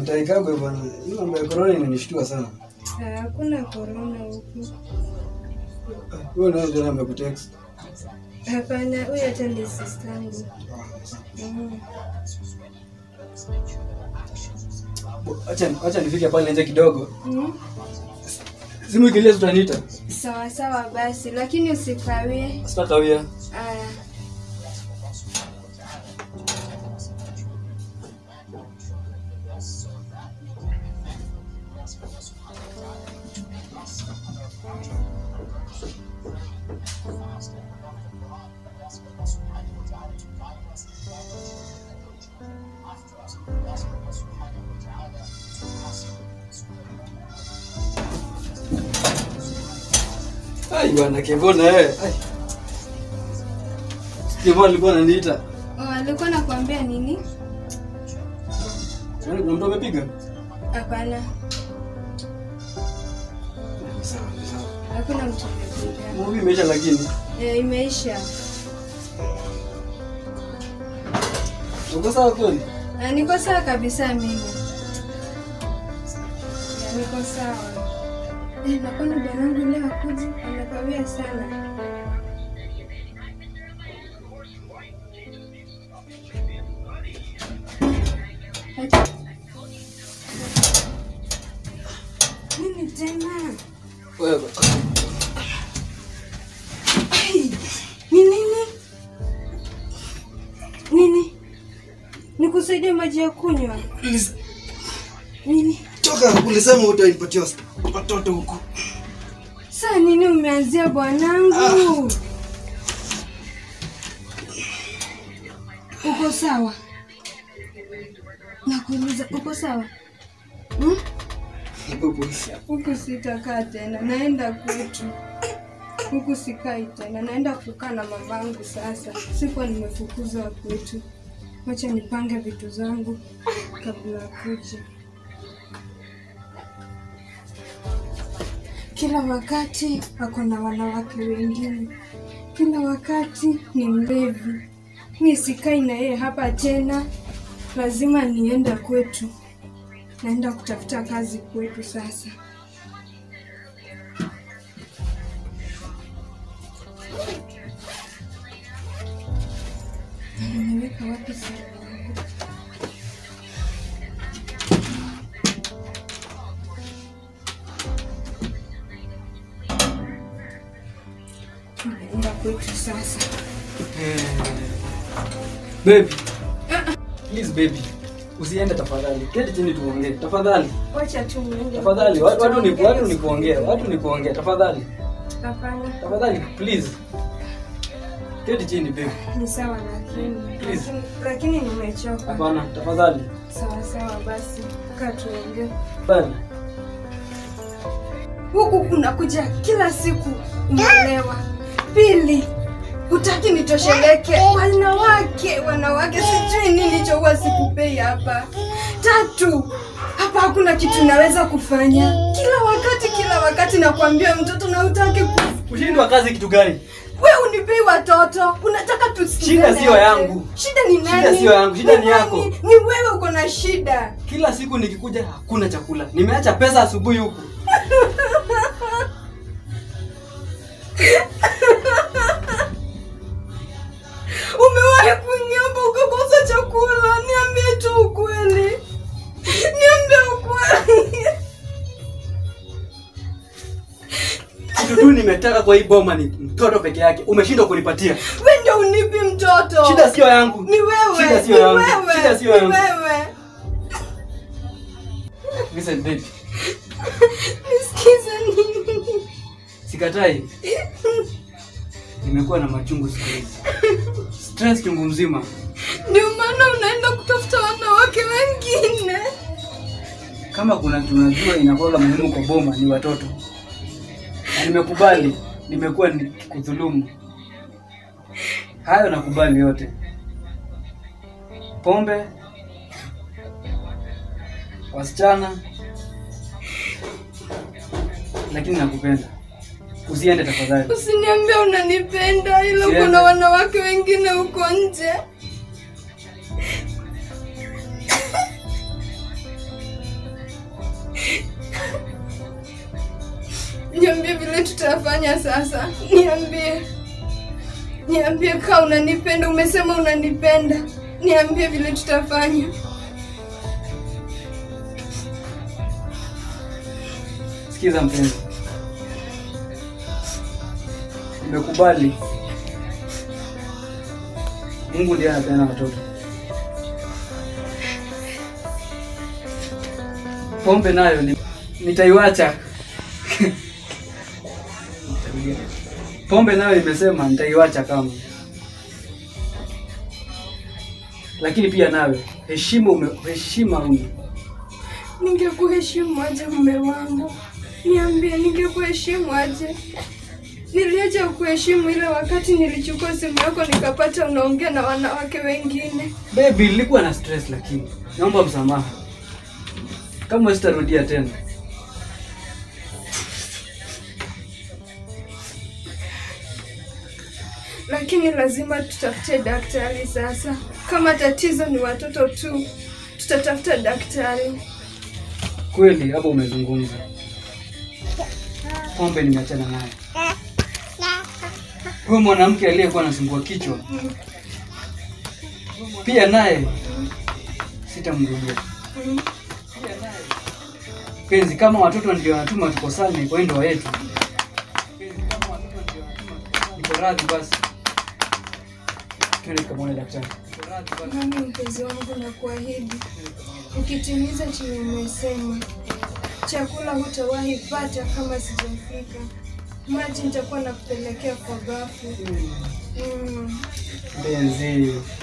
utaikagwe bwana. Hii mambo ya corona inanishtua sana. Ah, Hakuna korona huku. Wewe ndio ndio amekutext. Hapana, huyu hata ni sistangu. Mm. Acha acha nifike pale nje kidogo. Mm. Simu ikilia tutaniita. Sawa sawa basi, lakini usikawie. Sitakawia. Aya. Ai bwana Kevona eh. Ai. Kevona alikuwa ananiita. Oh, alikuwa nakwambia nini? Yaani kuna mtu amepiga? Hapana, Ni sawa, ni sawa. hakuna mtu amepiga. Movie imeisha lakini. Eh, imeisha. Uko sawa kweli? Ah, niko sawa kabisa mimi. Ya, Niko sawa. Eh, nakwenda bwanangu leo akuji, amekawia sana. Acha. Nini tena? Wewe. Ai, Ni nini? Nini? Nikusaidie maji ya kunywa? Please, Nini? toka ulisema utanipatia watoto huku. Saa nini umeanzia bwanangu? Uko sawa? Nakuuliza, uko sawa? Hmm? Huku sitakaa tena, naenda kwetu. Huku sikai tena, naenda kukaa na mamangu sasa. Sikuwa nimefukuzwa kwetu. Wacha nipange vitu zangu kabla ya kuja. Kila wakati ako na wanawake wengine, kila wakati ni mlevi. Mi sikai na yeye hapa tena, lazima nienda kwetu. Naenda kutafuta kazi kwetu sasa. Nimeweka wapi simu yangu? Naenda kwetu sasa. Baby. Please baby. Usiende tafadhali. Keti chini tuongee. Tafadhali. Wacha tu niende. Tafadhali. Watu watu ni watu ni kuongea. Watu ni kuongea. Tafadhali. Hapana, Tafadhali please. Keti chini baby. ni sawa lakini Please. lakini, lakini nimechoka. Hapana, tafadhali. Sawa sawa basi, kaa tuongee. Tafadhali. Huku kunakuja kila siku, umeelewa? Pili, hutaki nitosheleke. Wanawake, wanawake, sijui nini cho huwa sikupei hapa. Tatu, hapa hakuna kitu naweza kufanya. Kila wakati, kila wakati nakwambia mtoto na hutaki ku Ushindwa kazi kitu gani? we unipei watoto, unataka tusikizane Shida sio aje? yangu. Shida ni nani? Shida sio yangu, shida ni yako. nani? Ni wewe uko na shida. Kila siku nikikuja hakuna chakula. Nimeacha pesa asubuhi huku. Umewahi kuniomba ukakosa chakula? Niambie tu ukweli, niambie ukweli. Kitu tu nimetaka kwa hii boma ni mtoto peke yake. Umeshindwa kunipatia. We ndio unipi mtoto. Shida sio yangu. ni wewe, Shida sio ni yangu. wewe, Shida sio ni yangu. wewe. Listen baby. Nisikize nini? Sikatai. Nimekuwa na machungu siku hizi. Stress chungu mzima. Ndio maana unaenda kutafuta wanawake wengine. Kama kuna tunajua inakuwa muhimu kwa boma ni watoto. Na nimekubali, nimekuwa nikikudhulumu. Hayo nakubali yote. Pombe, wasichana, lakini nakupenda. Usiende tafadhali. Usiniambie unanipenda, ila Siende. kuna wanawake wengine huko nje. Niambie vile tutafanya sasa. Niambie, niambie kaa unanipenda. Umesema unanipenda, niambie vile tutafanya. Sikiza mpenzi, nimekubali. Mungu ndiye anapeana watoto. Pombe nayo ni- nitaiwacha. Pombe nayo nimesema nitaiwacha kama, lakini pia nawe heshima ume, heshima una Ningekuheshimu aje mume wangu? Niambie, ningekuheshimu aje? Niliacha kuheshimu ile wakati nilichukua simu yako nikapata unaongea na wanawake wengine. Baby, nilikuwa na stress lakini naomba msamaha. Kama sitarudia tena. Lakini lazima tutafute daktari sasa. Kama tatizo ni watoto tu, tutatafuta daktari. Kweli hapo umezungumza. Pombe nimeachana naye. Huyo mwanamke aliyekuwa anasumbua kichwa pia naye sitamrudia. Mm. Penzi, kama watoto ndio wanatuma tukosane kwa hii ndoa yetu, Penzi, kama watoto ndio wanatuma tukosane, niko radhi basi. Twende tukamwone daktari. Niko radhi basi. Nami mpenzi wangu, na kuahidi ukitimiza chenye umesema, chakula hutawahi pata kama sijafika. Maji nitakuwa nakupelekea kwa bafu. Mm. Penzi,